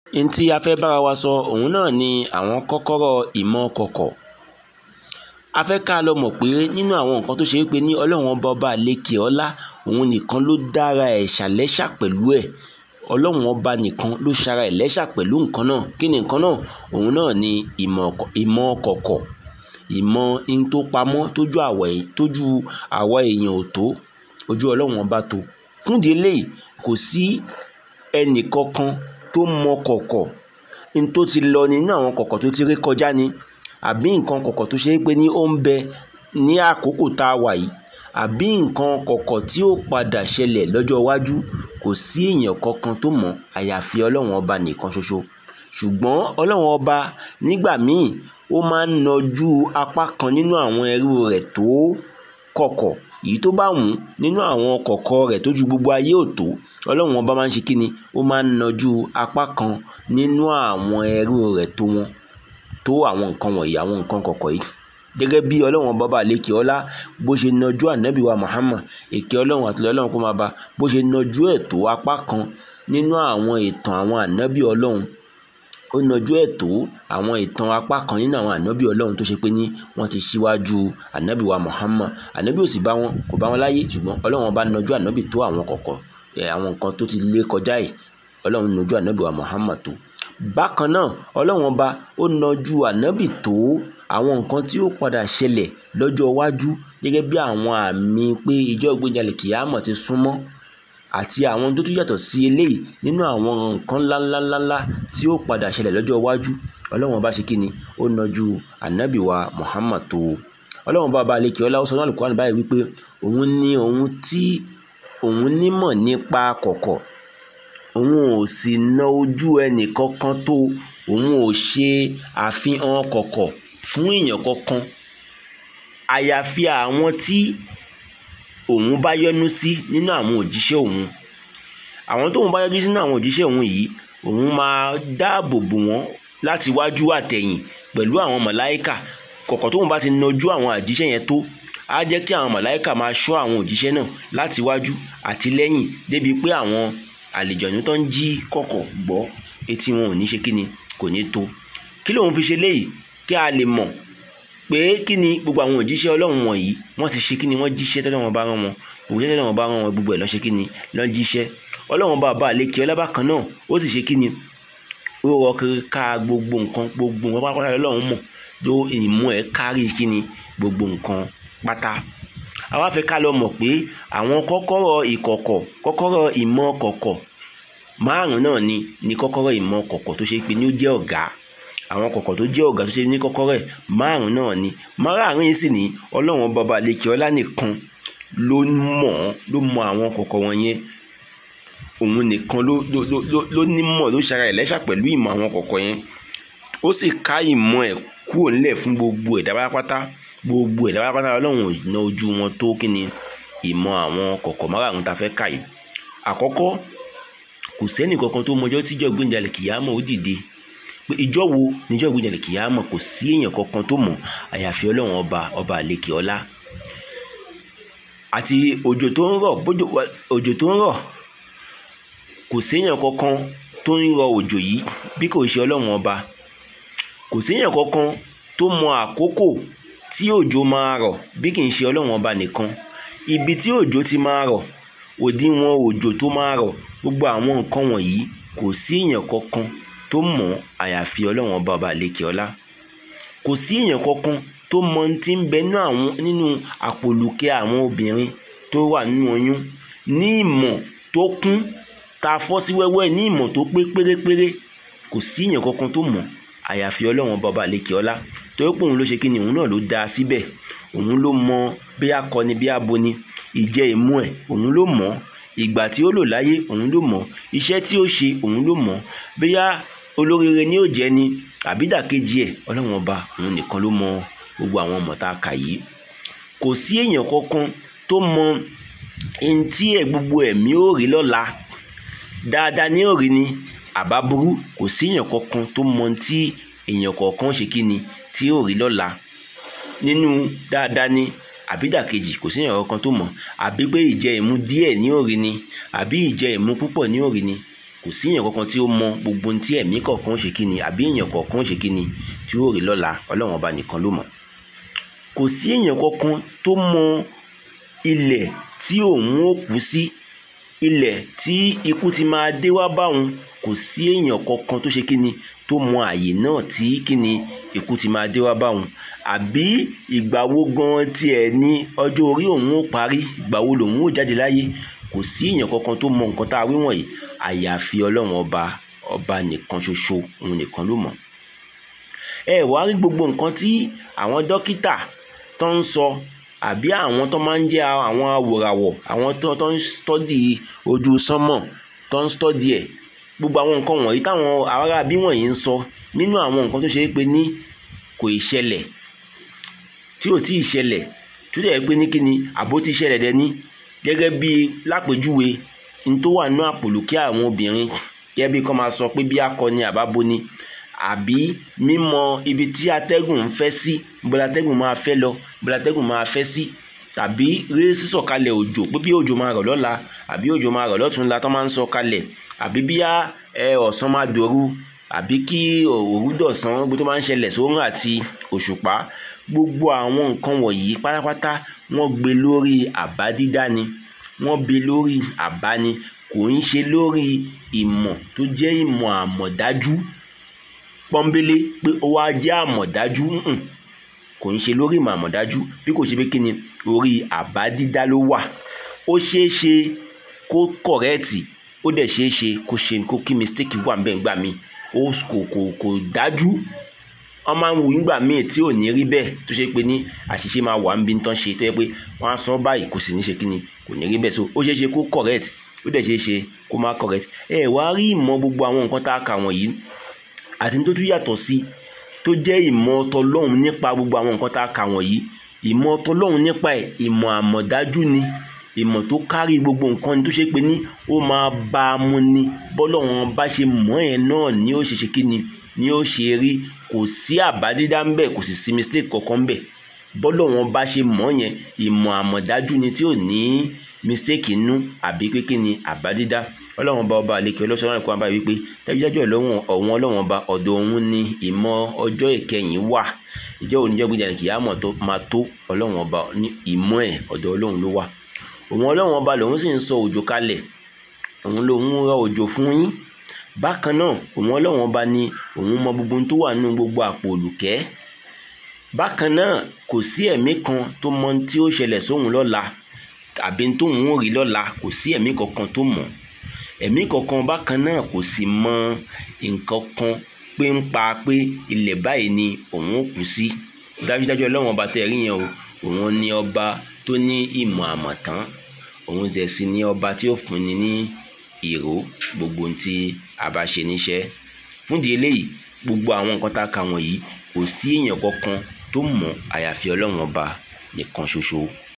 n tí a fẹ́ bára wa sọ òun náà ni àwọn kọ́kọ́rọ́ ìmọ̀ kọ̀kọ̀ a fẹ́ ká lọ mọ̀ pé nínú àwọn nǹkan tó ṣe é pé ní ọlọ́run ọba ọba àlekè ọlá òun nìkan ló dára ẹ̀ ṣàlẹ́ṣà pẹ̀lú ẹ̀ ọlọ́run ọba nìkan ló ṣara ẹ̀ lẹ́ṣà pẹ̀lú nǹkan náà kí ni nǹkan náà òun náà ni ìmọ̀ kọ̀kọ̀ ìmọ̀ in tó pamọ́ tójú àwa èèyàn ò tó ojú ọlọ́run ọba tó fúndì eléyìí kò sí ẹnì kankan tó mọ kọ̀kọ̀ n tó ti lọ nínú àwọn kọ̀kọ̀ tó ti rí kọjá ni àbí nǹkan kọ̀kọ̀ tó ṣe é pé ní ó ń bẹ ní àkókò tá a wà yìí àbí nǹkan kọ̀kọ̀ tí ó padà ṣẹlẹ̀ lọ́jọ́ iwájú kò sí èèyàn kankan tó mọ̀ àyàfi ọlọ́run ọba nìkan ṣoṣo ṣùgbọ́n ọlọ́run ọba nígbà míì ó máa ń nọjú apá kan nínú àwọn ẹrú rẹ̀ tó kọ̀kọ̀ èyí tó bá wù ú nínú àwọn kọ̀kọ̀ rẹ̀ tó ju gbogbo ayé ò tó ọlọ́run ọba máa ń ṣe kíni ó máa ń nọjú apá kan nínú àwọn ẹrú rẹ̀ tó wọn tó àwọn nǹkan wọ̀nyí àwọn nǹkan kọ̀kọ̀ yìí gẹ́gẹ́ bí ọlọ́run ọba bá lékè ọlá bó ṣe nọjú ànábì wa Muhammad èké ọlọ́run àti ọlọ́run kó máa bá bó ṣe nọjú ẹ̀ tó apá kan nínú àwọn ìtàn àwọn ànábì ọlọ́run ó nọjú ẹ̀ tó àwọn ìtàn apá kan nínú àwọn ànábì ọlọ́run tó ṣe pé ní wọ́n ti ṣíwájú ànábì wa Muhammad ànábì ò sì bá wọn kò bá wọn láyé ṣùgbọ́n ọlọ́run ọba nọjú ànábì tó àwọn kọ̀kọ̀ àwọn nǹkan tó ti lé kọjá yìí ọlọ́run nọjú ànábì wa Muhammad tó bákan náà ọlọ́run ọba ó nọjú ànábì tó àwọn nǹkan tí ó padà ṣẹlẹ̀ lọ́jọ́ iwájú gẹ́gẹ́ bí àwọn àmì pé ìjọ ìgbéjalè kìámọ̀ ti súnmọ́ àti àwọn tó tún yàtọ̀ sí eléyìí nínú àwọn nǹkan ńláńláńlá tí ó padà ṣẹlẹ̀ lọ́jọ́ iwájú ọlọ́run ọba ṣe kí ni ó nọjú ànábì wa Muhammad tó ọlọ́run ọba balẹ̀ kí ọlá ó sọ náà Al-Qur'an báyìí wípé òun ní òun tí òun nímọ̀ nípa kọ̀kọ̀ òun ò sì na ojú ẹnì kankan tó òun ò ṣe àfihàn kọ̀kọ̀ fún èèyàn kankan àyàfi àwọn tí òun bá yọ́nú sí nínú àwọn òjíṣẹ́ òun àwọn tóun bá yọ́nú sí nínú àwọn òjíṣẹ́ òun yìí òun máa dáàbò bò wọ́n láti wájú àtẹ̀yìn pẹ̀lú àwọn màláìkà kọ̀kọ̀ tóun bá ti nọjú àwọn àjíṣẹ́ yẹn tó á jẹ́ kí àwọn màláìkà máa ṣọ́ àwọn òjíṣẹ́ náà láti wájú àti lẹ́yìn débi pé àwọn àlejòónú tó ń jí kọ̀kọ̀ gbọ́ etí wọn ò ní ṣe kí ni kò ní tó kí lóun fi ṣe léyìí kí a lè mọ̀ pé kí ni gbogbo àwọn òjíṣẹ́ ọlọ́run wọ̀nyí wọ́n ti ṣe kí ni wọ́n jíṣẹ́ tọ́lọ́run bá rán wọn òjíṣẹ́ tọ́lọ́run bá rán wọn gbogbo ẹ̀ lọ́ ṣe kí ni lọ́ jíṣẹ́ ọlọ́run bá bá àlékè ọlábà kan náà ó sì ṣe kí ni ó rọ kiri ká gbogbo nǹkan gbogbo nǹkan pátápátá lọ́run mọ̀ ló ìmú ẹ̀ kárí kí ni gbogbo nǹkan pátá àwa fẹ́ ká lọ mọ̀ pé àwọn kọ́kọ́rọ́ ìkọ̀kọ̀ kọ́kọ́rọ́ ìmọ̀ kọ̀kọ̀ márùn náà ni ni kọ́kọ́rọ́ ìmọ̀ kọ̀kọ̀ tó ṣe pé ní ó jẹ́ ọ̀gá àwọn kọ̀kọ̀ tó jẹ́ ọ̀gá tó ṣe ní kọ́kọ́rọ́ ẹ̀ márùn náà ni márùn yìí sì ní ọlọ́run bàbá lèkì ọlá nìkan ló mọ̀ ló mọ̀ àwọn kọ̀kọ̀ wọn yẹn òun nìkan ló ló ló ló nímọ̀ ló ṣara ẹ̀ lẹ́ṣà pẹ̀lú ìmọ̀ àwọn kọ̀kọ̀ yẹn ó sì ká ìmọ̀ ẹ̀ kúrò nílẹ̀ fún gbogbo ẹ̀dá pátápátá gbogbo ẹ̀dá pátápátá ọlọ́run ò ná ojú wọn tó kí ni ìmọ̀ àwọn kọ̀kọ̀ márùn tá a fẹ́ kà yìí àkọ́kọ́ kò sẹ́nì kankan tó mọjọ́ tíjọ́ gbẹ̀ǹdàlẹ̀ kìyàmọ̀ ó dìde pé ìjọ wo níjọ́ gbẹ̀ǹdàlẹ̀ kìyàmọ̀ kò sí èèyàn kankan tó mọ̀ àyàfi ọlọ́run ọba ọba àlekè ọlá àti òjò tó ń rọ̀ bójò òjò tó ń rọ̀ kò séèyàn kankan tó ń rọ òjò yìí bí kò ṣe ọlọ́run ọba kò séèyàn kankan tó mọ àkókò tí òjò máa rọ̀ bí kì í ṣe ọlọ́run ọba nìkan ibi tí òjò ti máa rọ̀ òdiwọ̀n òjò tó máa rọ̀ gbogbo àwọn nǹkan wọ̀nyí kò sí èèyàn kankan tó mọ̀ àyàfi ọlọ́run ọba ọba àlekè ọlá kò sí èèyàn kankan tó mọ ti ń bẹ nínú àpòlùkẹ́ àwọn obìnrin tó wà nínú oyún ní ìmọ̀ tó kún ta fọ́ sí wẹ́wẹ́ ní ìmọ̀ tó pé pérépéré kò sí èèyàn kankan tó mọ̀ àyàfi ọlọ́run ọba ọba àlekè ọlá torí pé òun ló ṣe kí ni òun náà ló dá a síbẹ̀ òun ló mọ bí akọni bí aboni ìjẹ ìmú ẹ̀ òun ló mọ̀ ìgbà tí ó lò láyé òun ló mọ̀ iṣẹ́ tí ó ṣe òun ló mọ̀ bóyá olóríire ni ó jẹ́ ni àbídàkejì ẹ̀ ọlọ́run ọba òun nìkan ló mọ gbogbo àwọn ọmọ tá a kà yìí kò sí èèyàn kankan tó mọ ẹni tí ẹ̀ gbogbo ẹ̀mí ó rí lọ́la dáadáa ní òrí ni àbá burú kò sí èèyàn kankan tó mọ tí èèyàn kọ̀ọ̀kan ṣe kí ni tí ó rí lọ́la nínú dáadáa ni àbídàkejì kò sí èèyàn kankan tó mọ̀ àbí pé ìjẹ ìmu díẹ̀ ní òrí ni àbí ìjẹ ìmu púpọ̀ ní òrí ni kò sí èèyàn kankan tí ó mọ gbogbo ohun tí ẹ̀mí kọ̀ọ̀kan ó ṣe kí ni àbí èèyàn kọ̀ọ̀kan ó ṣe kí ni tí ó rí lọ́la ọlọ́run ọba nìkan ló mọ̀ kò sí èèyàn kankan tó mọ ilẹ̀ tí òun ó kú sí ilẹ̀ tí ikú ti máa dé wá bá òun kò sí èèyàn kankan tó ṣe kí ni tó mọ àyè náà tí kí ni ikú ti máa dé wá bá òun àbí ìgbà wo gan tiẹ̀ ní ọjọ́ orí òun ó parí ìgbà wo lòun ó jáde láyé kò sí èèyàn kankan tó mọ nǹkan tá a wí wọ̀nyí àyàfi ọlọ́run ọba ọba nìkan ṣoṣo òun nìkan ló mọ̀ ẹ wàá rí gbogbo nǹkan tí àwọn dókítà tó ń sọ àbí àwọn tó máa ń jẹ́ àwọn awòràwọ̀ àwọn tó tó ń stọ́dì ojú sánmọ̀ tó ń stọ́dì ẹ̀ gbogbo àwọn nǹkan wọ̀nyí táwọn ará bí wọ̀nyí ń sọ nínú àwọn nǹkan tó ṣe é pé ní kò ì ṣẹlẹ̀ tí ò tí ì ṣẹlẹ̀ tó dẹ̀ pé ní kíni àbó ti ṣẹlẹ̀ dẹ̀ ní gẹ́gẹ́ bí lápèjúwe n tó wà nínú àpòlùkí àwọn obìnrin gẹ́gẹ́ bí kọ́ máa sọ pé bí akọni àbábo ni àbí mímọ ibi tí atẹ́gùn ń fẹ́ sí bọ́lá atẹ́gùn máa fẹ́ lọ bọ́lá atẹ́gùn máa fẹ́ sí tàbí rí sísọ̀kalẹ̀ òjò pé bí òjò máa rọ̀ lọ́la àbí òjò máa rọ̀ lọ́túnla tó máa ń sọ kalẹ̀ àbí bí ọ̀sán máa dòru àbí kí òru dọ̀sán gbogbo tó máa ń ṣẹlẹ̀ sóòrùn àti òṣùpá gbogbo àwọn nǹkan wọ̀nyí pátápátá wọ́n gbé lórí àbá dídá ni wọ́n gbé lórí àbá ni kò ń ṣe lórí ìmọ̀ tó jẹ́ ìmọ̀ àmọ̀dájú pọ́nbélé pé ó wá jẹ́ àmọ̀dájú kò ń ṣe lórí ìmọ̀ àmọ̀dájú bí kò ṣe pé kí ni orí àbá dídá ló wà ó ṣeé ṣe kó kọ̀rẹ́ẹ̀tì ó dẹ̀ ṣeé ṣe kó ṣe kó kí mistake wà ń bẹ̀ ńgbà míì ó kò kò kò dájú wọ́n máa ń wù nígbà míì tí ò ní rí bẹ́ẹ̀ tó ṣe pé ní àṣìṣe máa wà ń bí tán ṣe tó yẹ pé wọ́n á sọ báyìí kò sì ní ṣe kí ni kò ní rí bẹ́ẹ̀ so ó ṣeé ṣe kó correct ó dẹ̀ ṣeé ṣe kó má correct ẹ wá rí ìmọ̀ gbogbo àwọn nǹkan tá a kà wọ̀nyí àti tó tún yàtọ̀ sí tó jẹ́ ìmọ̀ tọlọ́hun nípa gbogbo àwọn nǹkan tá a kà wọ̀nyí ìmọ̀ tọlọ́hun nípa ẹ̀ ìmọ̀ àmọ̀dájú ni ìmọ̀ tó kárí gbogbo nǹkan ni tó ṣe pé ní ó máa bá a mu ni bọ́lọ́hun bá ṣe mọ̀ ẹ̀ náà ni ó ṣe ṣe kí ni ni ó ṣe rí kò sí àbádídá ń bẹ̀ kò sì sí mistake kankan ń bẹ̀ bọ́lọ́hun bá ṣe mọ̀ yẹn ìmọ̀ àmọ̀dájú ni tí ò ní mistake inú àbí pé kí ni àbádídá ọlọ́run ọba ọba àlekè ọlọ́sọ̀rọ̀ àlekè wọn bá wí pé dájúdájú ọlọ́run ọ̀hún ọlọ́run ọba ọ̀dọ̀ òun ni ìmọ̀ ọjọ́ ìkẹyìn wà ìjọ òní jẹ́ gbìyànjú kìí àmọ̀ tó máa tó ọlọ́run ọba ní ìmọ̀ ẹ̀ ọ̀dọ̀ ọlọ́run ló wà òun ọlọ́run ọba lòun sì ń sọ òjò kalẹ̀ òun lòun rọ òjò fún yín bákan náà òun ọlọ́run ọba ni òun mọ gbogbo tó wà nínú gbogbo àpò òlùkẹ́ bákan náà kò sí ẹ̀mí kan tó mọ tí ó ṣẹlẹ̀ sóhun lọ́la àbí tóun ò rí lọ́la kò sí ẹ̀mí kankan tó mọ̀ ẹ̀mí kankan bákan náà kò sì mọ nǹkan kan pé ń pa pé ilẹ̀ báyìí ni òun ò kú sí dájúdájú ọlọ́run ọba tẹ́ rí yẹn o òun ni ọba tó ní ìmọ̀ àmọ̀tán òun zẹ̀ sí ní ọba tí ó fúnni ní ìró gbogbo tí a bá ṣe níṣẹ́ fúndì eléyìí gbogbo àwọn nǹkan tá a kà wọ̀nyí kò sí èèyàn kankan tó mọ̀ àyàfi ọlọ́run ọba nìkan ṣoṣo